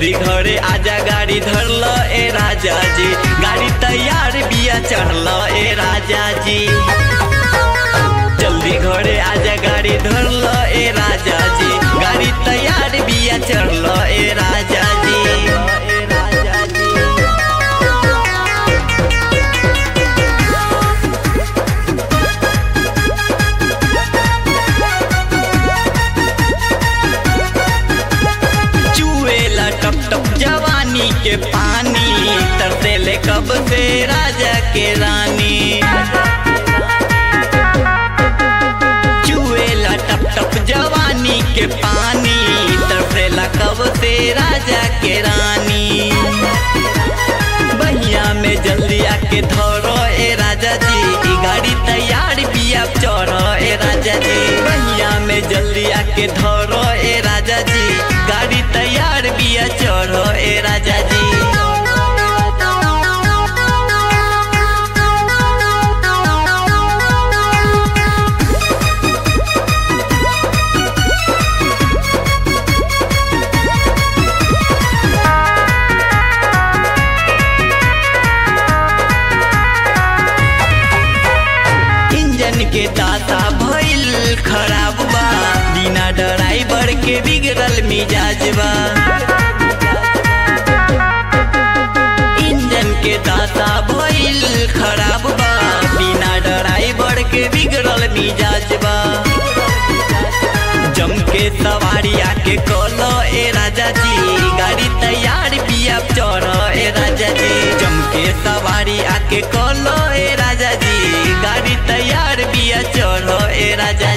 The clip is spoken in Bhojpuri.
जल्दी घरे आजा गाड़ी धरल ए राजा जी गाड़ी तैयार बिया चढ़ल ए राजा जी जल्दी घरे आजा गाड़ी धरल ए राजा जी गाड़ी तैयार बिया चढ़ल ए राजा जी ए राजा जी चुएला टप टप जवानी के पानी तरसे ले कब से राजा के रानी चुएला टप टप जवानी के पानी तरसेला कब से राजा के रानी बहिया में जल्दी आके धरो ए राजा जी ई गाड़ी तैयार बिया चढ़ो ए राजा जी बहिया में जल्दी आके धरो ए राजा जी गाड़ी तैयार बिया चढ़ो ए राजा जी इंजन के दाता भइल खराब बा बिना ड्राइवर के बिगड़ल मिजाज बा इंजन के दाता भइल खराब बा बिना ड्राइवर के बिगड़ल मिजाज बा जम के सवारी आके कोलो ए राजा जी गाड़ी तैयार बिया चढ़ ए राजा जी जम के सवारी आके कोलो ए राजा जी गाड़ी तैयार बिया चढ़ ए राजा